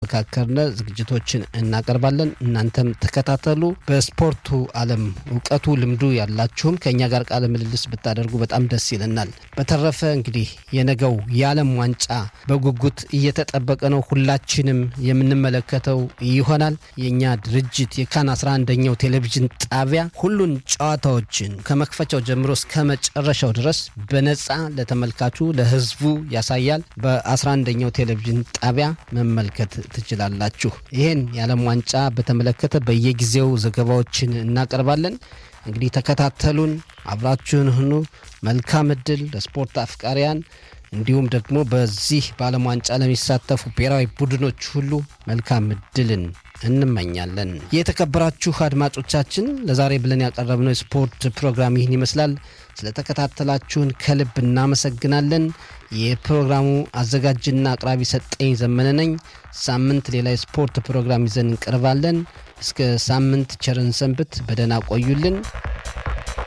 እየተመካከርነ ዝግጅቶችን እናቀርባለን። እናንተም ተከታተሉ። በስፖርቱ ዓለም እውቀቱ ልምዱ ያላችሁም ከእኛ ጋር ቃለ ምልልስ ብታደርጉ በጣም ደስ ይለናል። በተረፈ እንግዲህ የነገው የዓለም ዋንጫ በጉጉት እየተጠበቀ ነው። ሁላችንም የምንመለከተው ይሆናል። የእኛ ድርጅት የካን 11ኛው ቴሌቪዥን ጣቢያ ሁሉን ጨዋታዎችን ከመክፈቻው ጀምሮ እስከ መጨረሻው ድረስ በነፃ ለተመልካቹ ለሕዝቡ ያሳያል። በ11ኛው ቴሌቪዥን ጣቢያ መመልከት ትችላላችሁ። ይህን የዓለም ዋንጫ በተመለከተ በየጊዜው ዘገባዎችን እናቀርባለን። እንግዲህ ተከታተሉን፣ አብራችሁን ሁኑ። መልካም እድል ለስፖርት አፍቃሪያን እንዲሁም ደግሞ በዚህ በዓለም ዋንጫ ለሚሳተፉ ብሔራዊ ቡድኖች ሁሉ መልካም እድልን እንመኛለን። የተከበራችሁ አድማጮቻችን ለዛሬ ብለን ያቀረብነው የስፖርት ፕሮግራም ይህን ይመስላል። ስለተከታተላችሁን ከልብ እናመሰግናለን። የፕሮግራሙ አዘጋጅና አቅራቢ ሰጠኝ ዘመነ ነኝ። ሳምንት ሌላ የስፖርት ፕሮግራም ይዘን እንቀርባለን። እስከ ሳምንት ቸርን ሰንብት። በደህና ቆዩልን።